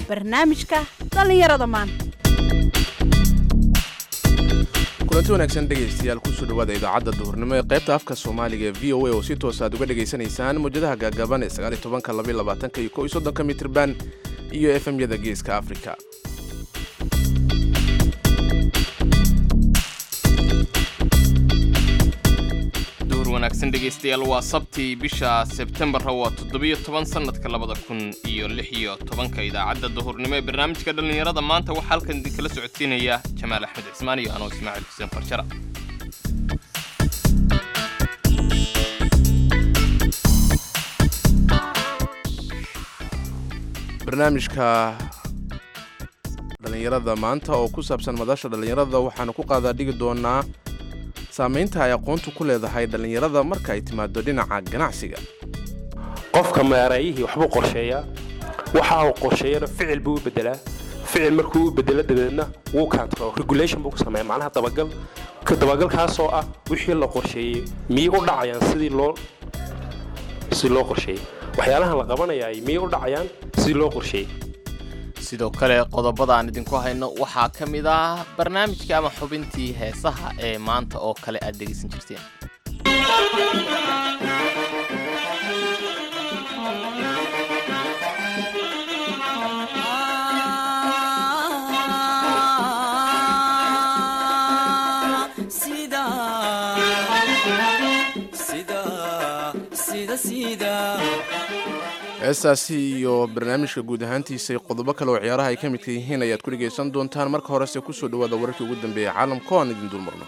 barnaamijka dhallinyarada maanta kulanti wanaagsan dhegaystayaal kusoo dhawaada idaacadda duhurnimo ee qaybta afka soomaaliga ee v o a oo si toos aad uga dhegaysanaysaan mawjadaha gaagaaban ee sagaaliy tobanka labaiy labaatanka iyo kow iyo soddonka mitirban iyo efemyada geeska afrika duhur wanaagsan dhegaystayaal waa sabtii bisha sebtembarra waa toddobiyo toban sannadka labada kun iyo lix iyo tobanka idaacadda duhurnimo ee barnaamijka dhallinyarada maanta waxaa halkan idinkala socodsiinaya jamaal axmed cismaan iyo anoo ismaaciil xuseen farjara barnaamijka dhallinyarada maanta oo ku saabsan madasha dhallinyarada waxaanu ku qaadaa dhigi doonaa saamaynta ay aqoontu ku leedahay dhallinyarada marka ay timaado dhinaca ganacsiga qofka maareeyihii waxbuu qorsheeyaa waxa uu qorsheeyana ficil buu u bedelaa ficil markuu u bedelo dabeedna wuu control regulation buu ku sameeya macnaha dabagal ka dabagalkaasoo ah wixii la qorsheeyey miyay u dhacayaan sidii loo sidii loo qorsheeyey waxyaalaha la qabanayaay miyay u dhacayaan sidii loo qorsheeyey sidoo kale qodobada aan idinku hayno waxaa ka mid ah barnaamijka ama xubintii heesaha ee maanta oo kale aad dhegaysan jirteen heestaasi iyo barnaamijka guud ahaantiisa iyo qodobo kale oo ciyaaraha ay ka midka yihiin ayaad ku dhegaysan doontaan marka horese kusoo dhawaada wararkii ugu dambeeyay caalamka oo aan idin dulmarno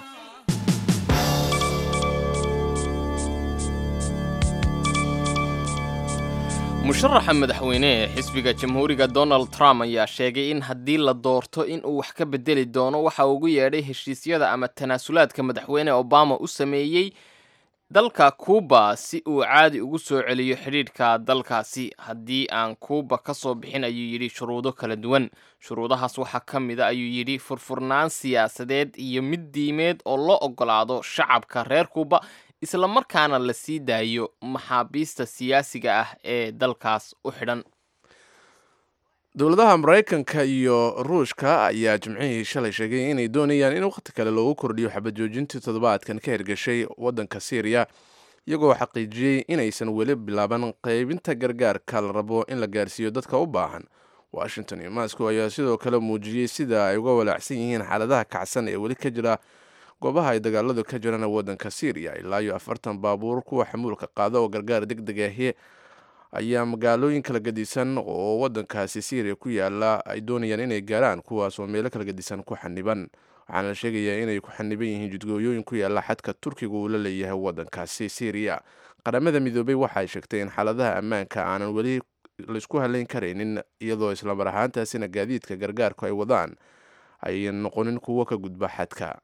musharaxa madaxweyne ee xisbiga jamhuuriga donald trump ayaa sheegay in haddii la doorto in uu wax ka bedeli doono waxa ugu yeedhay heshiisyada ama tanaasulaadka madaxweyne obama u sameeyey dalka kuuba si uu caadi ugu soo celiyo xidhiidhka dalkaasi haddii aan kuuba ka soo bixin ayuu yidhi shuruudo kala duwan shuruudahaas waxaa ka mid a ayuu yidhi furfurnaan siyaasadeed iyo mid diimeed oo loo ogolaado shacabka reer kuuba isla markaana la sii daayo maxaabiista siyaasiga ah ee dalkaas u xidhan dowladaha maraykanka iyo ruushka ayaa jimcihii shalay sheegay inay doonayaan in wakhti kale loogu kordhiyo xabajoojintii toddobaadkan ka hirgashay waddanka syriya iyagoo xaqiijiyey inaysan weli bilaaban qaybinta gargaarka la rabo in la gaarsiiyo dadka u baahan washington iyo moscow ayaa sidoo kale muujiyey sida ay uga walaacsan yihiin xaaladaha kacsan ee weli ka jira goobaha ay dagaaladu ka jiraan waddanka syriya ilaa iyo afartan baabuur kuwa xamuulka qaada oo gargaar deg deg ahi ayaa magaalooyin kala gedisan oo waddankaasi syriya ku yaala ay doonayaan inay gaaraan kuwaas oo meelo kala gedisan ku xaniban waxaana la sheegayaa inay ku xaniban yihiin jidgooyooyin ku yaala xadka turkiga uu la leeyahay waddankaasi syriya qaramada midoobay waxaay sheegtay in xaaladaha ammaanka aanan weli laysku halayn karaynin iyadoo islamar ahaantaasina gaadiidka gargaarku ay wadaan ay noqonin kuwo ka gudba xadka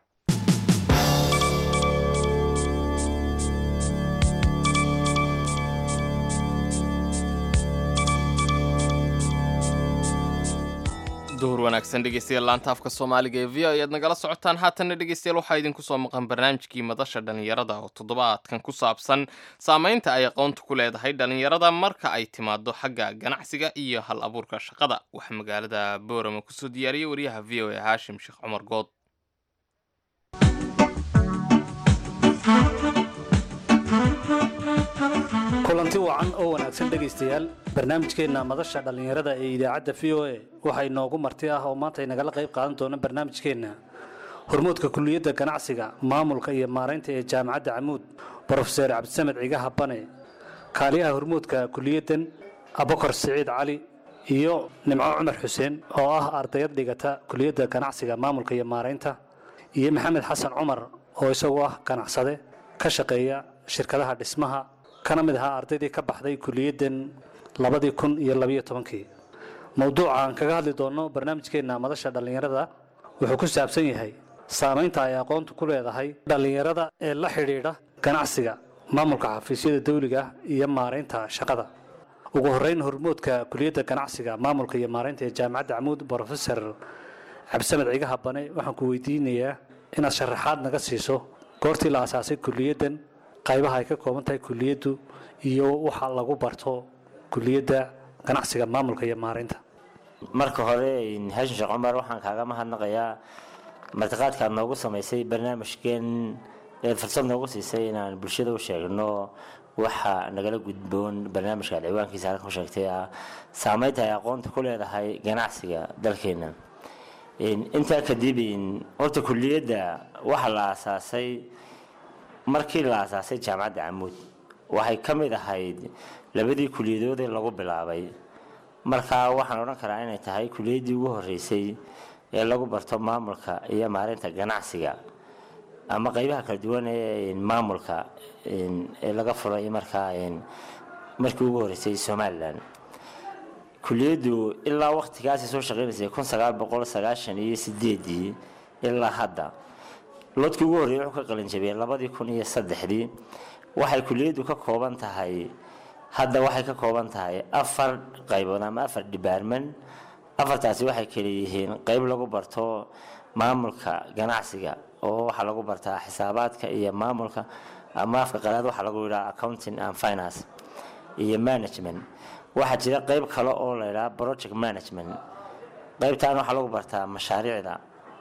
duhur wanaagsan dhegeystayaal laanta afka soomaaliga ee v o ayaad nagala socotaan haatanna dhegeystayaal waxaa idinku soo maqan barnaamijkii madasha dhallinyarada oo toddobaadkan ku saabsan saamaynta ay aqoontu ku leedahay dhallinyarada marka ay timaado xagga ganacsiga iyo hal abuurka shaqada waxaa magaalada boorama kusoo diyaariyey wariyaha v o a haashim sheekh cumar good kulanti wacan oo wanaagsan dhegaystayaal barnaamijkeenna madasha dhallinyarada ee idaacadda v o a waxaa inoogu marti ah oo maanta inagala qayb qaadan doona barnaamijkeenna hormuudka kuliyadda ganacsiga maamulka iyo maaraynta ee jaamacadda camuud brofeser cabdisamed cigaha bane kaaliyaha hormuudka kuliyaddan abakar siciid cali iyo nimco cumar xuseen oo ah ardayad dhigata kuliyadda ganacsiga maamulka iyo maaraynta iyo maxamed xasan cumar oo isagu ah ganacsade ka shaqeeya shirkadaha dhismaha kana mid ahaa ardaydii ka baxday kuliyaddan labadii kun iyo labiyo tobankii mowduuca aan kaga hadli doonno barnaamijkeenna madasha dhallinyarada wuxuu ku saabsan yahay saamaynta ay aqoontu ku leedahay dhallinyarada ee la xidhiidha ganacsiga maamulka xafiisyada dawliga iyo maaraynta shaqada ugu horreyn hormoodka kuliyadda ganacsiga maamulka iyo maaraynta ee jaamacadda camuud brofesor cabdisamed cigaha bane waxaan ku weydiinayaa inaad sharaxaad naga siiso goortii la asaasay kuliyaddan qaybaha ay ka kooban tahay kuliyaddu iyo waxa lagu barto kuliyadda ganacsiga maamulka iyo maaraynta marka hore haashin sheekh cumar waxaan kaaga mahadnaqayaa martiqaadka aad noogu samaysay barnaamijkeen eed fursad noogu siisay inaan bulshada u sheegno waxa nagala gudboon barnaamijka aad ciwaankiisa halkan ku sheegtay ah saameynta ay aqoonta ku leedahay ganacsiga dalkeena intaa kadib horta kuliyadda waxaa la aasaasay markii la aasaasay jaamacadda camuud waxay ka mid ahayd labadii kuliyadood ee lagu bilaabay markaa waxaan odhan karaa inay tahay kuliyaddii ugu horeysay ee lagu barto maamulka iyo maareynta ganacsiga ama qeybaha kala duwan ee maamulka ee laga furay markaa markii ugu horeysay somalilan kuliyaddu ilaa waqtigaasi soo shaqeynaysay kun sagaal boqol sagaashan iyo sideedii ilaa hadda lodkii ugu horreeyay wuxuu ka qalinjabiyey labadii kun iyo saddexdii waxay kuliyaddu ka kooban tahay hadda waxay ka kooban tahay afar qaybood ama afar department afartaasi waxay kala yihiin qeyb lagu barto maamulka ganacsiga oo waxaa lagu bartaa xisaabaadka iyo maamulka ama afka qalaad waxaa lagu yidhaha accounting and finance iyo management waxaa jira qeyb kale oo la yidhaha project management qeybtan waxaa lagu bartaa mashaariicda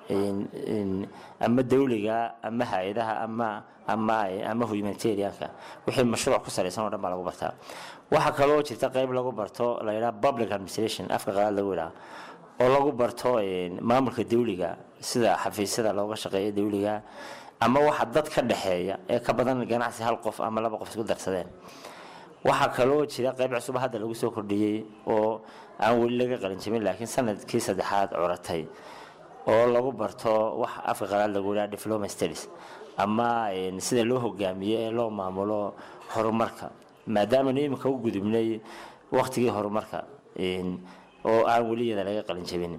ama dawliga ama hay-adaha ama ama ama humanitarianka wixii mashruuc ku salaysan oo dhan baa lagu bartaa waxaa kaloo jirta qeyb lagu barto la yidhaha public administration afka qalaad lagu yidhaha oo lagu barto maamulka dawliga sida xafiisyada looga shaqeeya dawliga ama waxa dad ka dhexeeya ee ka badan ganacsi hal qof ama laba qof isku darsadeen waxaa kaloo jira qeyb cusub hadda lagu soo kordhiyey oo aan weli laga qalinjabin laakiin sanadkii saddexaad curatay oo lagu barto wax afka qalaad lagu yidhaha diploma studies ama sida loo hogaamiyo ee loo maamulo horumarka maadaamanu iminka u gudubnay waqtigii horumarka oo aan weliyada laga qalinjabin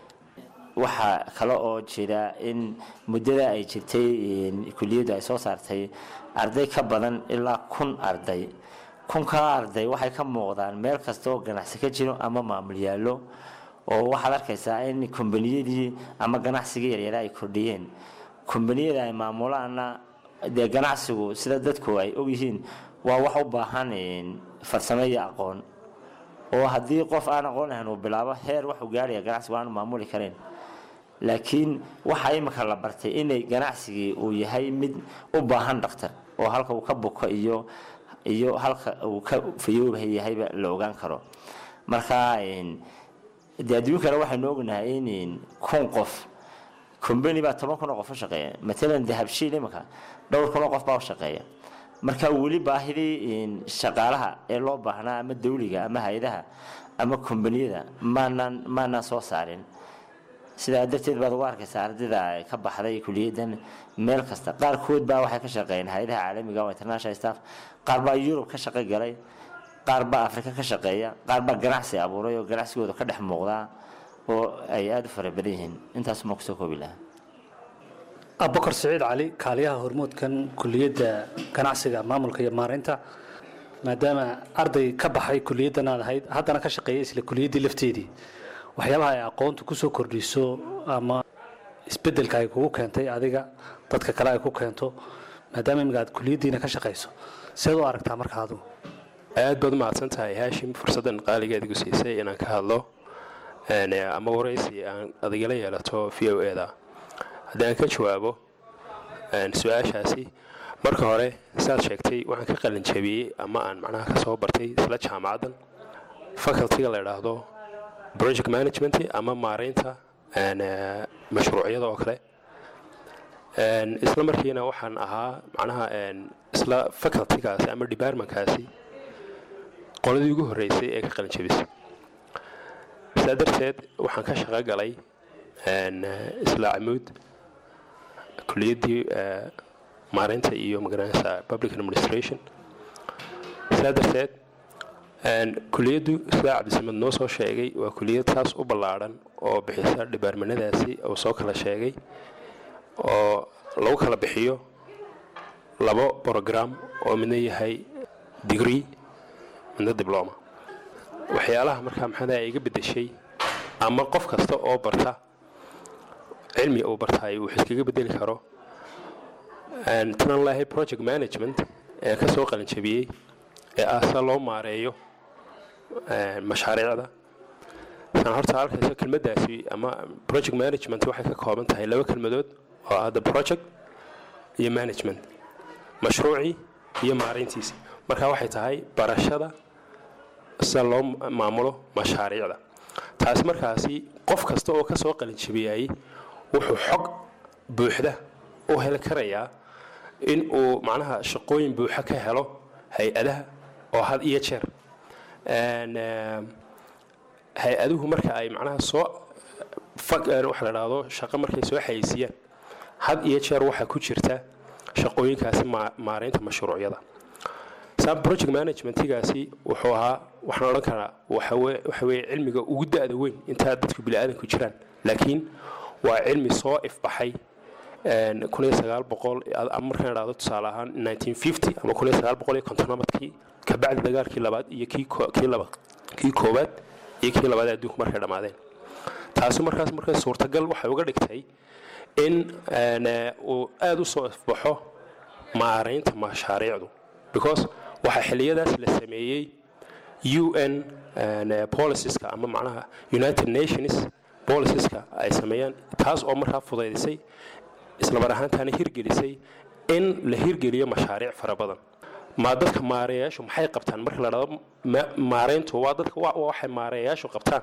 waxaa kale oo jira in muddada ay jirtay kuliyaddu ay soo saartay arday ka badan ilaa kun arday kunkaa arday waxay ka muuqdaan meel kasta oo ganacsi ka jiro ama maamul yaallo oo waxaad arkaysaa in kombaniyadii ama ganacsigii yaryara ay kordhiyeen kombaniyada ay maamulaana dee ganacsigu sida dadku ay ogyihiin waa wax u baahan farsamo iyo aqoon oo haddii qof aan aqoon lahayn uu bilaabo heer waxuu gaaraya ganacsigu aanu maamuli karayn laakiin waxaa imika la bartay inay ganacsigii uu yahay mid u baahan dhaktar oo halka uu ka buko iyo iyo halka uu ka fayooba yahayba la ogaan karo marka dee adduunkana waxaynu ognahay in kun qof combany baa toban kun oo qof u shaqeeya matalan dahabshiil imika dhowr kun oo qof baa u shaqeeya marka weli baahidii shaqaalaha ee loo baahnaa ama dawliga ama hay-adaha ama kombaniyada maanaan maanaan soo saarin sidaa darteed baad ugu arkaysaa ardayda ka baxday kuliyadan meel kasta qaarkood baa waxay ka shaqeeyeen hay-adaha caalamiga oo international staff qaar baa yurub ka shaqo galay qaar baa afrika ka shaqeeya qaar baa ganacsi abuuray oo ganacsigooda ka dhex muuqdaa oo ay aada u fara badan yihiin intaasuma kusoo koobi lahaa abubakar siciid cali kaaliyaha hormoodkan kuliyadda ganacsiga maamulka iyo maareynta maadaama arday ka baxay kuliyaddan aad ahayd haddana ka shaqeeya isla kuliyaddii lafteedii waxyaabaha ay aqoontu kusoo kordhiso ama isbedelka ay kugu keentay adiga dadka kale ay ku keento maadaama imika aad kuliyaddiina ka shaqayso seed u aragtaa marka adigu aad baad umahadsan tahay haashim fursaddan qaaligeed igu siisay inaan ka hadlo ama waraysi aan adigala yeelato v o eda haddii aan ka jawaabo su-aashaasi marka hore saad sheegtay waxaan ka qalin jabiyey ama aan macnaha ka soo bartay isla jaamacaddan facultiga la idhaahdo project management ama maareynta mashruucyada oo kale isla markiina waxaan ahaa macnaha isla facultigaasi ama departmentkaasi qoladii ugu horreysay ee ka qalin jabisay saa darteed waxaan ka shaqo galay isla camuud kuliyaddii maareynta iyo magaranaysa public administration saa darteed kuliyaddu sidaa cabdisamed noo soo sheegay waa kuliyad taas u ballaadhan oo bixisa dhibaarmanadaasi uu soo kala sheegay oo lagu kala bixiyo labo brogram oo midna yahay degree midna dibloma waxyaalaha markaa maxadaa iga beddeshay ama qof kasta oo barta cilmi uu bartaay uu iskaga bedeli karo tanan lahay project management ee ka soo qalinjabiyey ee ah sida loo maareeyo mashaariicda san horta halkaysa kelmaddaasi ama project management waxay ka kooban tahay laba kelmadood oo ah the project iyo management mashruucii iyo maarayntiisa marka waxay tahay barashada sida loo maamulo mashaariicda taasi markaasi qof kasta oo kasoo qalinjabiyayay wuxuu xog buuxda u heli karayaa in uu macnaha shaqooyin buuxa ka helo hay-adaha oo had iyo jeer hay-aduhu marka ay macnaha soo waxa la dhahdo shaqo markay soo xayeysiiyaan had iyo jeer waxaa ku jirta shaqooyinkaasi maaraynta mashruucyada sam project managementigaasi wuxuu ahaa waxaan odhan karaa waxa weeye cilmiga ugu da-da weyn intaa dadku bini-aadanku jiraan laakiin waa cilmi soo ifbaxay markaan idhahdo tusaale ahaan ama kontonamadkii kabacdi dagaalkii labaad iyo kii koowaad iyo kii labaad adduunku markay dhammaadeen taasi markaas markay suurtagal waxay uga dhigtay in uu aada u soo ifbaxo maaraynta mashaariicdu because waxaa xiliyadaas la sameeyey u n policieska ama macnaha united nations policieska ay sameeyaan taas oo markaa fudaydisay islamar ahaantaana hirgelisay in la hirgeliyo mashaariic fara badan ma dadka maareeyayaashu maxay qabtaan marka la dhado maarayntu waa dadka waxay maareeyayaashu qabtaan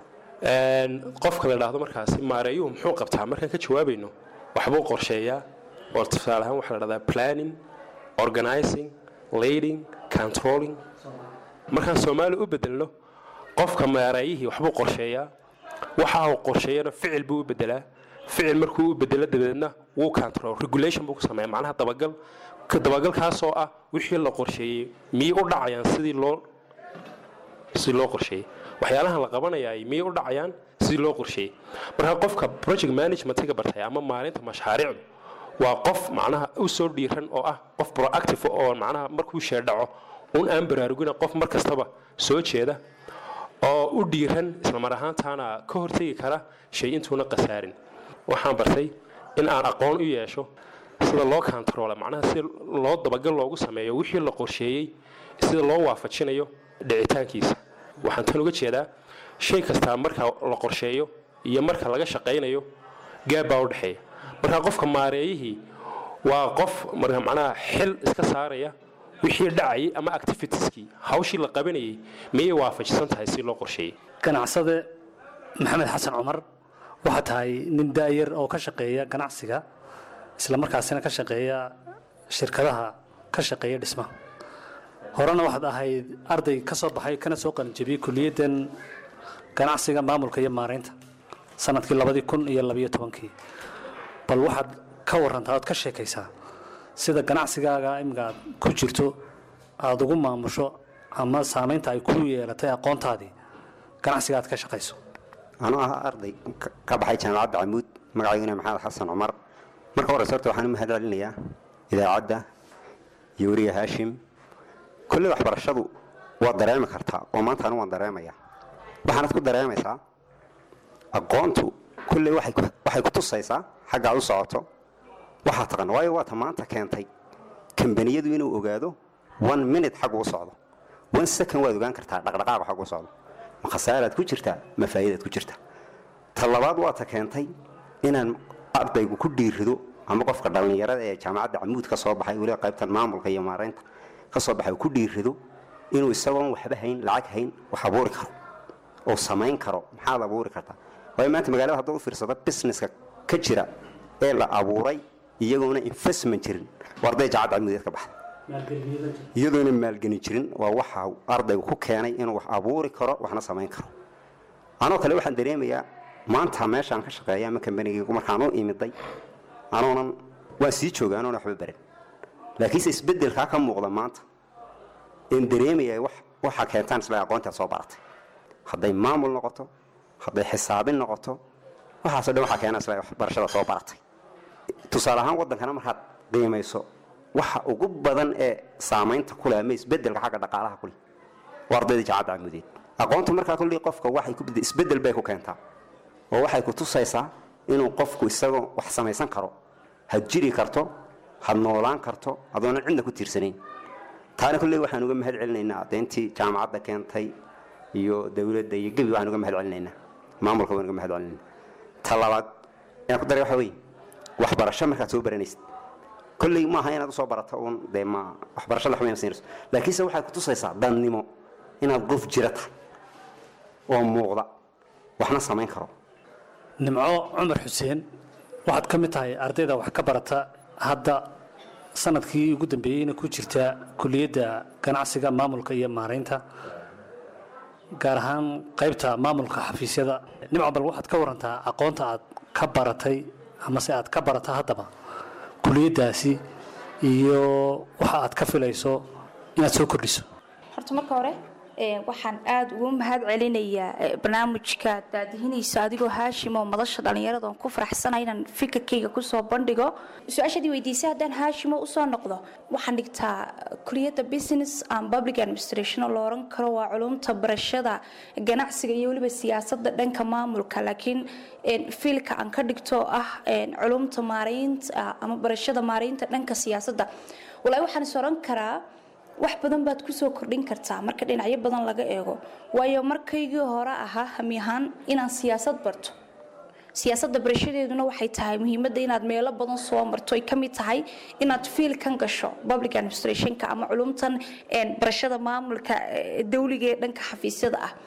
qofka la dhahdo markaasi maareeyuhu muxuu qabtaa markaan ka jawaabayno waxbuu qorsheeyaa oo tusaale ahaan waxaa la dhahdaa planning organizing leading controlling markaan soomaali u bedelno qofka maareeyihii waxbuu qorsheeyaa waxa uu qorsheeyana ficil buu u bedelaa ficil markuu u bedelo dabadeedna wuu control regulation buu ku sameeya macnaha dabagal dabagalkaasoo ah wixii la qorsheeyey miyay u dhacayaan sidii loo sidii loo qorsheeyey waxyaalahan la qabanayaay miyay u dhacayaan sidii loo qorsheeyey marka qofka project managementiga bartay ama maalinta mashaariicdu waa qof macnaha u soo dhiiran oo ah qof proactive oo macnaha markuu sheedhaco un aan baraarugina qof mar kastaba soo jeeda oo u dhiiran islamar ahaantaana ka hortegi kara shay intuuna khasaarin waxaan bartay in aan aqoon u yeesho sida loo kantaroole macnaha sida loo dabagal loogu sameeyo wixii la qorsheeyey sida loo waafajinayo dhicitaankiisa waxaan tan uga jeedaa shay kastaa marka la qorsheeyo iyo marka laga shaqaynayo gaab baa u dhexeeya marka qofka maareeyihii waa qof marka macnaha xil iska saaraya wixii dhacayay ama activitieskii hawshii la qabanayay miyay waafajisan tahay si loo qorsheeyey ganacsade maxamed xasan cumar waxaa tahay nin daayar oo ka shaqeeya ganacsiga isla markaasina ka shaqeeya shirkadaha ka shaqeeya dhismaha horena waxaad ahayd arday ka soo baxay kana soo qalinjabiyey kuliyaddan ganacsiga maamulka iyo maaraynta sanadkii labadii kun iyo labayo tobankii bal waxaad ka warantaa ood ka sheekaysaa sida ganacsigaaga imika aad ku jirto aada ugu maamusho ama saamaynta ay ku yeelatay aqoontaadii ganacsiga aad ka shaqayso anuu ahaa arday ka baxay jaamacadda camuud magacayguna maxamed xasan cumar marka horeyse horta waxaan u mahad celinayaa idaacadda iyo weriga haashim kolley waxbarashadu waad dareemi kartaa oo maanta anu waan dareemaya waxaanad ku dareemaysaa aqoontu kolley waxay ku tusaysaa xagga aad u socoto waxaa taqan waayo waata maanta keentay kambaniyadu inuu ogaado one minute xaggu u socdo one second waad ogaan kartaa dhaqdhaqaaqa xaggu u socdo ma khasaaraad ku jirtaa ma faa'iidaad ku jirta ta labaad waata keentay inaan ardaygu ku dhiirido ama qofka dhallinyarada ee jaamacadda camuud ka soo baxay weliba qaybtan maamulka iyo maaraynta ka soo baxay ku dhiirido inuu isagoon waxba hayn lacag hayn wax abuuri karo oo samayn karo maxaad abuuri kartaa waayo maanta magaalada hadduu u fiirsado businesska ka jira ee la abuuray iyagoona investment jirin waa arday jaacadda camuudeed ka baxda iyadoona maalgeni jirin waa waxa ardaygu ku keenay inuu wax abuuri karo waxna samayn karo anoo kale waxaan dareemayaa maanta meeshaan ka shaqeeya ama kambanigaygu markaan u imiday anoonan waan sii jooga anoona waxba baran laakiinse isbeddelkaa ka muuqda maanta een dareemaya waxa keentaan isla aqoontaad soo baratay hadday maamul noqoto hadday xisaabin noqoto waxaaso dhan waxaa keena isla waxbarashada soo baratay tusaale ahaan waddankana markaad qiimayso waxa ugu badan ee saamaynta kuleh ama isbeddelka xagga dhaqaalaha kuleh waa ardayda jaacadda camudeed aqoontu markaa kullii qofka waxay ku isbeddel bay ku keentaa oo waxay ku tusaysaa inuu qofku isagoo wax samaysan karo had jiri karto had noolaan karto adoonan cidna ku tiirsanayn taana kulley waxaan uga mahad celinaynaa adeyntii jaamacadda keentay iyo dowladda iyo gebi waxaan uga mahad celinaynaa maamulka waan uga mahad celinayna ta labaad ayaan ku daray waxa weeye waxbarasho markaad soo baranaysid kolley maaha inaad usoo barato uun dee ma waxbarasho la xumayna siinayso laakiinse waxaad kutusaysaa dannimo inaad qof jira tahay oo muuqda waxna samayn karo nimco cumar xuseen waxaad ka mid tahay ardayda wax ka barata hadda sanadkii ugu dambeeyeyna ku jirta kuliyadda ganacsiga maamulka iyo maaraynta gaar ahaan qaybta maamulka xafiisyada nimco bal waxaad ka warantaa aqoonta aad ka baratay amase aad ka barata haddaba kuliyaddaasi iyo waxa aad ka filayso inaad soo kordhiso horta marka hore ee, waxaan aada ugu mahad celinayaa ee, barnaamijka daadihinaysa adigoo haashim oo madasha dhallinyarada oon ku faraxsanay inaan fikirkayga kusoo bandhigo su-aashadii weydiisay haddaan haashimo usoo noqdo waxaan dhigtaa kuliyadda business and public administration oo la oran karo waa culumta barashada ganacsiga iyo weliba siyaasadda dhanka maamulka laakiin een, fiilka aan ka dhigto oo ah een, culumta maaraynta ama barashada maaraynta dhanka siyaasadda walaahi waxaan is oran karaa wax badan baad kusoo kordhin kartaa marka dhinacyo badan laga eego waayo markaygii hore ahaa hami ahaan inaan siyaasad barto siyaasadda barashadeeduna waxay tahay muhiimadda inaad meelo badan soo marto ay ka mid tahay inaad fiilkan gasho public administrationka ama culumtan een, barashada maamulka ee, dawliga ee dhanka xafiisyada ah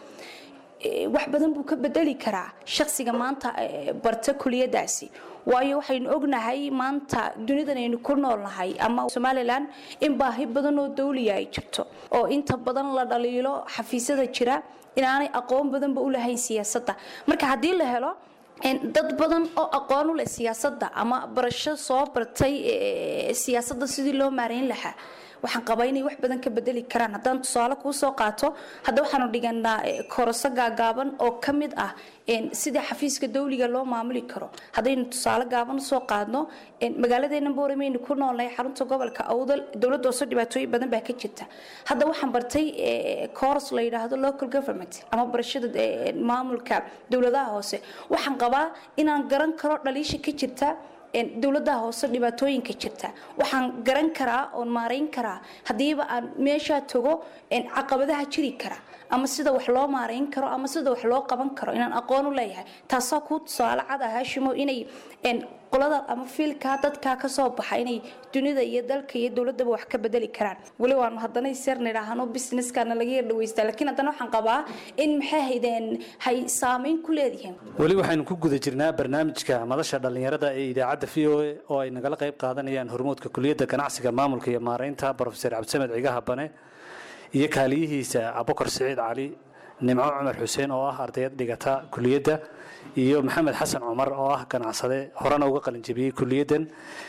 Ee, wax badan buu ka bedeli karaa shakhsiga maanta ee, barta kuliyadaasi waayo waxaynu ognahay maanta dunidan aynu ku noolnahay ama somalilan in baahi badan oo dawliya ay jirto oo inta badan la dhaliilo xafiisyada jira inaanay aqoon badanba u lahayn siyaasadda marka haddii la helo een, dad badan oo aqoon u leh siyaasadda ama barasho soo bartay ee, siyaasadda sidii loo maarayn lahaa waxaan qabaa inay wax badan ka bedeli karaan haddaan tusaale kuu soo qaato hadda waxaanu dhiganaa eh, koroso gaagaaban oo ka mid ah een, sida xafiiska dawliga loo maamuli karo haddaynu tusaale gaaban usoo qaadno een, magaaladeena booremeynu ku noolnahay xarunta gobolka awdal dowladda hoose dhibaatooyin badan baa ka jirta hadda waxaan bartay coros la yidhaahdo local government ama barashada eh, maamulka dowladaha hoose waxaan qabaa inaan garan karo dhaliisha ka jirta een, dowladaha hoose dhibaatooyinka jirta waxaan garan karaa oon maarayn karaa haddiiba aan meeshaa tago een, caqabadaha jiri kara ama sida wax loo maarayn karo ama sida wax loo qaban karo inaan aqoon u leeyahay taasaa kuu tusaale cad ah haashimo inay een, qolada ama fiilkaa dadkaa ka soo baxa inay dunida iyo dalka iyo dowladaba wax ka bedeli karaan weli waanu haddana isyar nidhaahno businesskana laga yar dhaweystaa laakiin haddana waxaan qabaa in maxay haydeen hay saameyn ku leedihiin weli waxaynu ku guda jirnaa barnaamijka madasha dhallinyarada ee idaacadda v o a oo ay nagala qayb qaadanayaan hormuudka kuliyadda ganacsiga maamulka iyo maaraynta brofeser cabdisamed cigaha bane iyo kaaliyihiisa abukar siciid cali nimco cumar xuseen oo ah ardayad dhigata kuliyadda iyo maxamed xasan cumar oo ah ganacsade horena uga qalinjabiyey kuliyaddan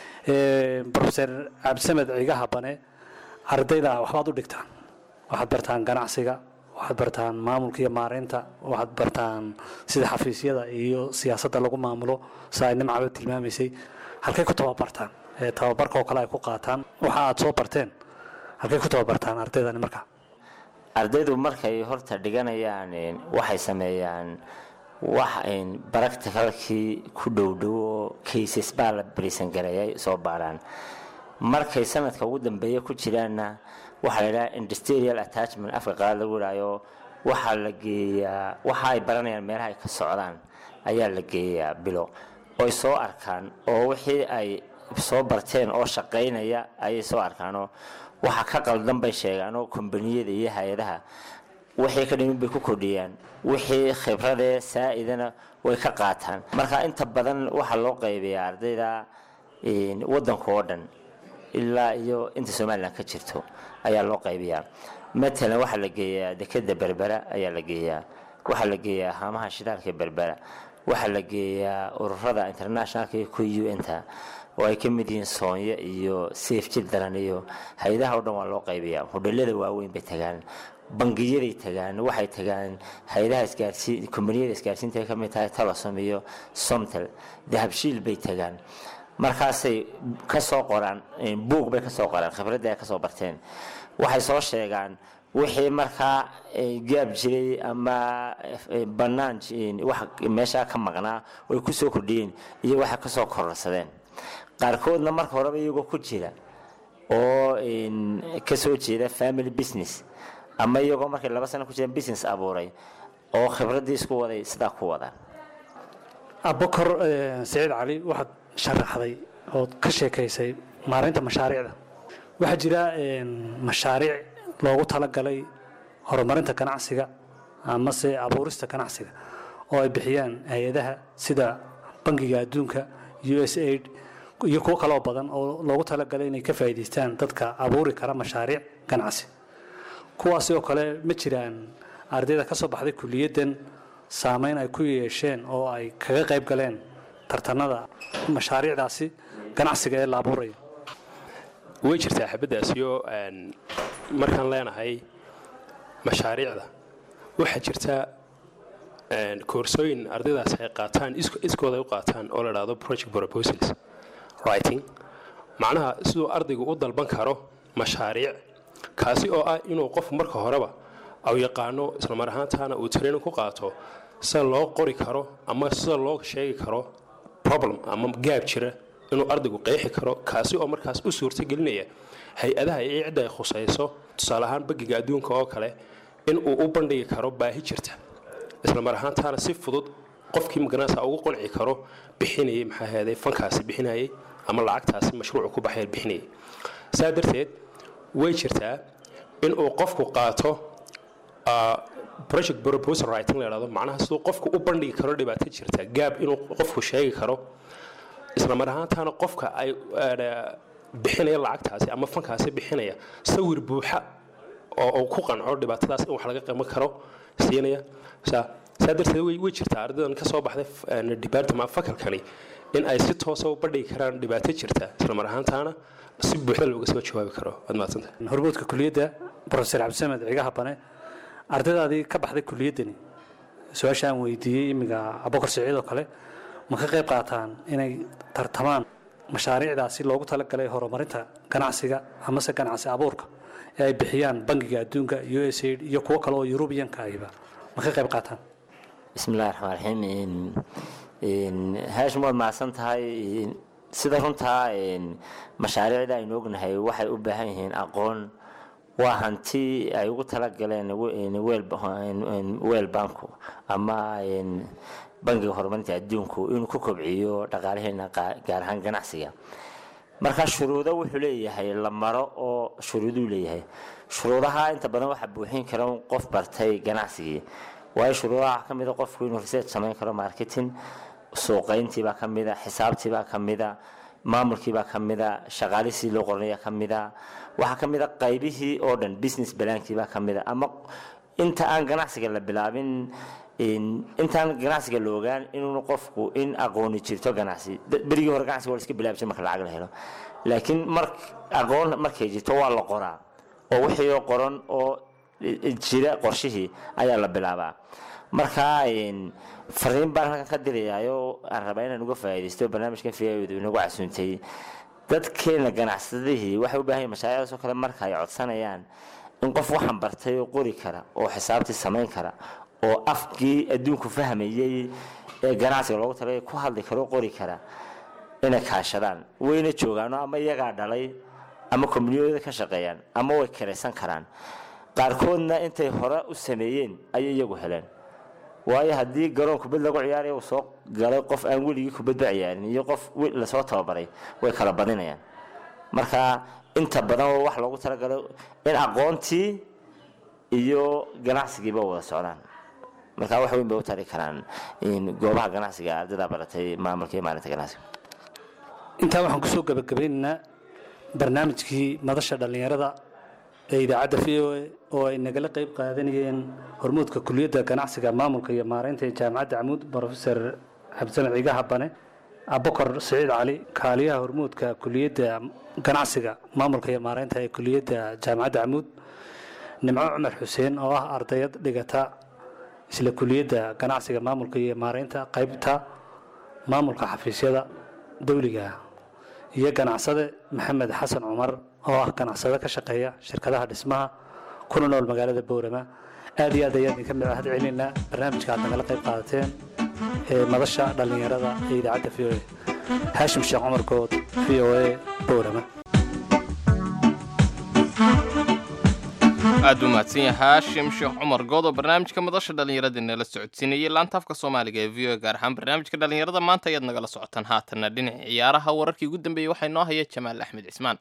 brofeser cabdisamed cigaha bane ardayda waxbaad u dhigtaan waxaad bartaan ganacsiga waxaad bartaan maamulka iyo maaraynta waxaad bartaan sida xafiisyada iyo siyaasadda lagu maamulo sa ay nimcaba tilmaamaysay halkay ku tababartaan ee tababarka oo kale ay ku qaataan waxa aad soo barteen halkay ku tababartaan ardaydani marka ardaydu markay horta dhiganayaan een, waxay sameeyaan wax een, practicalkii ku dhowdhow oo cases baa la barisan gareeyay soo baaraan markay sanadka ugu dambeeya ku jiraanna waxaa la yidhaha industrial attachment afka qaad lagu yidhaayo waxaa la geeyaa waxa ay baranayaan meelaha ay ka socdaan ayaa la geeyaa bilo oy soo arkaan oo wixii ay soo barteen oo shaqaynaya ayay soo arkaanoo waxa ka qaldan bay sheegaanoo kombaniyada iyo hay-adaha wixii ka dhimin bay ku kordhiyaan wixii khibradee saa-idana way ka qaataan marka inta badan waxaa loo qaybiyaa ardayda een, waddanka oo dhan ilaa iyo inta somalilan ka jirto ayaa loo qaybiyaa matalan waxaa la geeyaa dekeda berbera ayaa la geeyaa waxaa la geeyaa haamaha shidaalka ee berbera waxaa la geeyaa ururada internationalka iyo ku un-ta oo ay ka mid yihiin soonyo iyo safe children iyo hay-adaha oo dhan waa loo qaybiyaa hodhalada waaweyn bay tagaan bangiyaday tagaan waxay tagaan hay-adaha isgaarsiin kombaniyada isgaarsiinta ay ka mid tahay talosom iyo somtel dahabshiil bay tagaan markaasay ka soo qoraan buug bay ka soo qoraan khibradda ay ka soo barteen waxay soo sheegaan wixii markaa eh, gaab jiray ama eh, bannaan eh, wax meeshaa ka maqnaa way ku soo kordhiyeen iyo waxay ka soo kororsadeen qaarkoodna marka horeba iyagoo ku jira oo ka soo jeeda family business ama iyagoo markay laba sano ku jiraan business abuuray oo khibraddii isku waday sidaa ku wadaan abukar saciid cali waxaad sharaxday ood ka sheekaysay maareynta mashaariicda waxaa jira mashaariic loogu talagalay horumarinta ganacsiga amase abuurista ganacsiga oo ay bixiyaan hay-adaha sida bangiga adduunka u s aid iyo kuwo kaloo badan oo loogu talagalay inay ka faa'iidaystaan dadka abuuri kara mashaariic ganacsi kuwaasi oo kale ma jiraan ardayda ka soo baxday kuliyaddan saameyn ay ku yeesheen oo ay kaga qayb galeen tartanada mashaariicdaasi ganacsiga ee la abuuraya way jirtaa xabaddaasiyo markaan leenahay mashaariicda waxaa jirta koorsooyin ardaydaas ay qaataan iskooda ay u qaataan oo la dhahdo project proposals writing macnaha siduu ardaygu u dalban karo mashaariic kaasi oo ah inuu qof marka horeba au yaqaano islamar ahaantaana uu training ku qaato sida loo qori karo ama sida loo sheegi karo problem ama gaab jira inuu ardaygu qeexi karo kaasi oo markaas u suurtagelinaya hay-adaha iyo cidda ay khusayso tusaale ahaan bagiga adduunka oo kale in uu u bandhigi karo baahi jirta islamar ahaantaana si fudud qofkii maganasa ugu qanci karo bixinayay maxaa heeday fankaasi bixinayay ama lacagtaasi mashruucu ku baxay bixinayay saa darteed way jirtaa in uu qofku qaato project proposal writing la yidhahdo macnaha siduu qofku u bandhigi karo dhibaato jirta gaab inuu qofku sheegi karo islamar ahaantaana qofka ay bixinaya lacagtaasi ama fankaasi bixinaya sawir buuxa oo uu ku qanco dhibaatadaas in wax laga qaban karo siinaya saa saa darteed way way jirtaa ardaydan ka soo baxday department fakalkani in ay si toosa u bandhigi karaan dhibaato jirta islamar ahaantaana si buuxda looga soo jawaabi karo waad mahadsantahay hormuudka kuliyadda profesor cabdisamed cigaha bane ardaydaadii ka baxday kuliyaddani su-aasha aan weydiiyey imiga abukar siciid oo kale ma ka qayb qaataan inay tartamaan mashaariicdaasi loogu talagalay horumarinta ganacsiga amase ganacsi abuurka ee ay bixiyaan bangiga adduunka u s aid iyo kuwo kale oo yurubiyanka ahiba ma ka qayb qaataan bismi illahi raxmaan raxiim haashim waad mahadsan tahay sida runtaa mashaariicda aynu ognahay waxay u baahan yihiin aqoon waa hanti ay ugu talagaleen weel banku ama bangiga horumarinta adduunku inuu ku kobciyo dhaqaalaheena gaar ahaan ganacsiga marka shuruudo wuxuu leeyahay la maro oo shuruuduu leeyahay shuruudaha inta badan waxaa buuxin kara qof bartay ganacsigii waayo shuruudaha waxaa ka mida qofku inuu research samayn karo marketing suuqayntiibaa ka mida xisaabtiibaa ka mida maamulkiibaa ka mida shaqaalisii loo qoranaya ka mida waxaa ka mida qaybihii oo dhan business balaankiibaa ka mida ama inta aan ganacsiga la bilaabin intaan ganacsiga la ogaan inuuna qofku in aqooni jirto ganacsi berigii hore ganacsiga waa la iska bilaabi jir marka lacag la helo laakiin mar aqoon markay jirto waa la qoraa oo wixii oo qoran oo jira qorshihii ayaa la bilaabaa marka fariin baan halkan ka dirayaayo aan rabaa inaan uga faa'iidaysto barnaamijkan fiyaadu inagu casuuntay dadkeena ganacsadihii waxay u baahan yihin mashaariicdaas oo kale marka ay codsanayaan in qof waxaan bartay oo qori kara oo xisaabtii samayn kara oo afkii adduunku fahmayey ee ganacsiga loogu talagay ku hadli kara oo qori kara inay kaashadaan wayna joogaano ama iyagaa dhalay ama kombaniyooda ka shaqeeyaan ama way karaysan karaan qaarkoodna intay hore u sameeyeen ayay iyagu heleen waayo haddii garoon kubad lagu ciyaaraya uu soo galay qof aan weligii kubadba ciyaarin iyo qof lasoo tababaray way kala badinayaan marka inta badan oo wax loogu talagalo in aqoontii iyo ganacsigiiba wada socdaan marka wax weyn bay u tari karaan goobaha ganacsiga ardayda baratay maamulka iyo maalinta ganacsiga intaa waxaan kusoo gabagabeynaynaa barnaamijkii madasha dhallinyarada ee idaacadda v o a oo ay nagala qayb qaadanayeen hormuudka kuliyadda ganacsiga maamulka iyo maareynta ee jaamacadda camuud brofesor cabdisamed cigaha bane abukar siciid cali kaaliyaha hormuudka kuliyadda ganacsiga maamulka iyo maareynta ee kuliyadda jaamacadda camuud nimco cumar xuseen oo ah ardayad dhigata isla kuliyadda ganacsiga maamulka iyo maareynta qaybta maamulka xafiisyada dowliga iyo ganacsade maxamed xasan cumar oo ah ganacsade ka shaqeeya shirkadaha dhismaha kuna nool magaalada bowrama aad iyo aad ayaan idinka mahad celinaa barnaamijka aad nagala qayb qaadateen ee madasha dhallinyarada ee idaacadda v o a haashim sheekh cumar good v o a bowrama aad u mahadsan yahay haashim sheekh cumar good oo barnaamijka madasha dhallinyarada nala socodsiinayay laanta afka soomaaliga ee v o gaar ahaan barnaamijka dhallinyarada maanta ayaad nagala socotaan haatanna dhinaca ciyaaraha wararkii ugu dambeeyey waxaa inoo haya jamaal axmed cismaan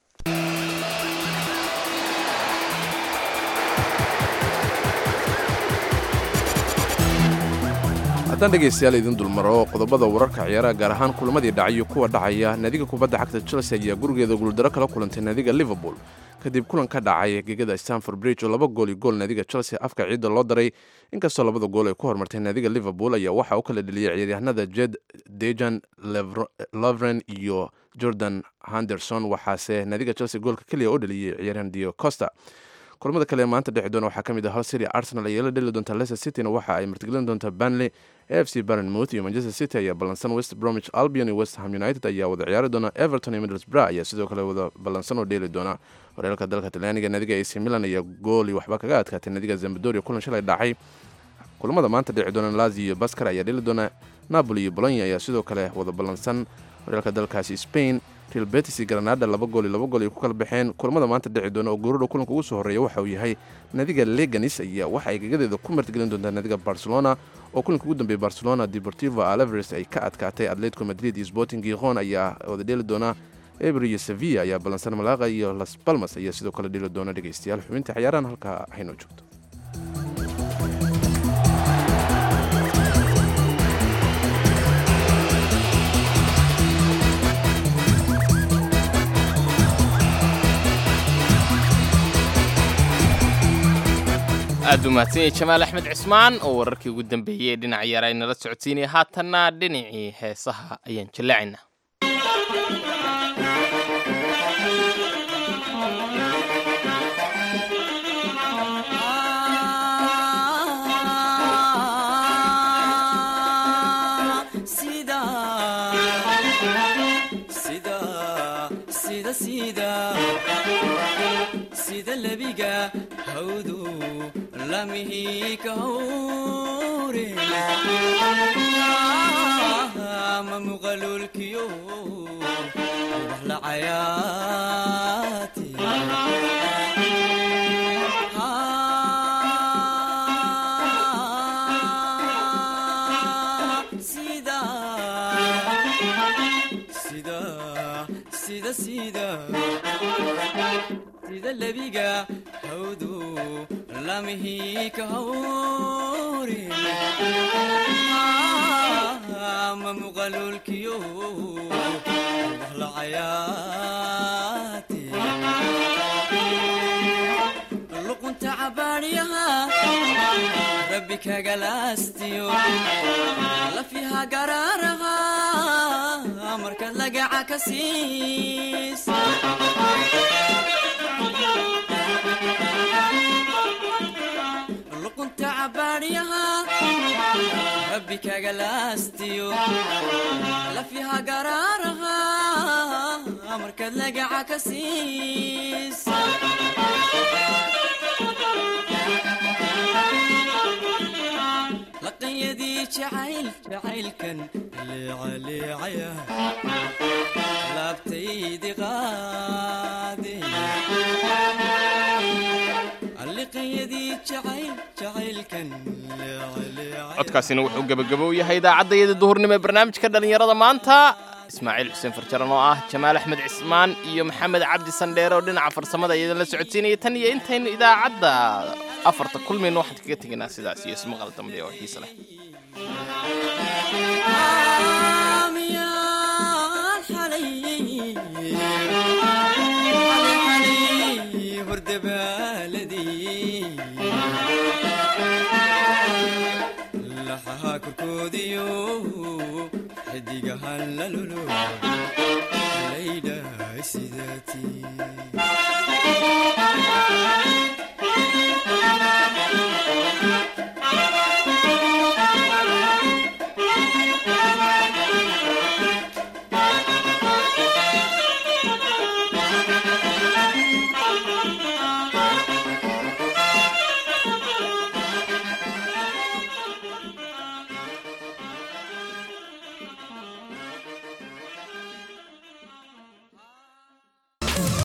haddaan dhegaystayaal idin dulmaro qodobada wararka ciyaaraha gaar ahaan kulamadii dhacayo kuwa dhacaya naadiga kubadda cagta chelsea ayaa gurigeeda guuldaro kala kulantay naadiga liverpool kadib kulan ka dhacay gegada stanford bridge oo laba gool iyo gool naadiga chelsea afka ciidda loo daray inkastoo labada gool ay ku hormartay naadiga liverpool ayaa waxaa u kala dheliyay ciyaaryahanada jed dejan lovren iyo jordan henderson waxaase naadiga chelsea goolka keliya u dheliyey ciyaaryahan dio costa kulamada kale ee maanta dhexi doona waxaa ka mid ah hal city arsenal ayaa la dheli doonta leicester cityna waxa ay martigelin doontaa banley f c barnmouth iyo manchester city ayaa ballansan west bromwich albion iyo west ham united ayaa wada ciyaari doona everton iyo middlesbrough ayaa sidoo kale wada ballansan oo dheeli doona horyaalka dalka talyaaniga naadiga ac milan ayaa gooli waxba kaga adkaatay naadiga zambadoria kulan shalay dhacay kulamada maanta dhici doona lazio iyo baskar ayaa dheli doona napoli iyo bolonya ayaa sidoo kale wada ballansan horyaalka dalkaasi spain real betis iyo granada laba gool iyo laba gool ay ku kala baxeen kulamada maanta dhici doona oo goorudha kulanka ugu soo horreeya waxa uu yahay naadiga leganis ayaa waxa ay gagadeeda ku martigelin doontaa naadiga barcelona oo kulanka ugu dambeeyay barcelona deportivo alaveres ay ka adkaatay atletico madrid iyo sporting giron ayaa wada dheeli doona eber iyo sevilla ayaa ballansan malaqa iyo las balmas ayaa sidoo kale dheeli doona dhegaystayaal xubinta ciyaarahan halkaa haynoo joogto aad u mahadsanyay jamaal axmed cismaan oo wararkii ugu dambeeyey ee dhinaca yaara nala socodsiinaya haatanna dhinacii heesaha ayaan jallaacaynaa sida lebiga hawdu lamihi ka hawre ma muqalulkiyo wax la cayaati sida sida sida sida sida lebiga hawdu lamihi ka hawre ma muqalulkiyo wax la cayaati luqunta cabaadhiyaha rabbi kagalaastiyo lafiha garaaraha markaad lagaca ka siis luqunta cabaadhiyaha rabbi kagalaastiyo lafiha garaaraha markaad lagaca ka siis laqanyadii jacayl jacaylkan leecaleecaya laabtaydi qaade liqanyadii jacayl jacaylkan codkaasina wuxuu gebagabow yahay idaacaddayada duhurnimo ee barnaamijka dhallinyarada maanta ismaaciil xuseen farjaran oo ah jamaal axmed cismaan iyo maxamed cabdi sandheere oo dhinaca farsamada iyadan la socodsiinaya tan iyo intaynu idaacadda afarta kulmayno waxaan kaga tegaynaa sidaas iyo ismaqal dambe oo xiise leh laxaha korkoodiyo xidigahan lalolo laydhahay sidaatii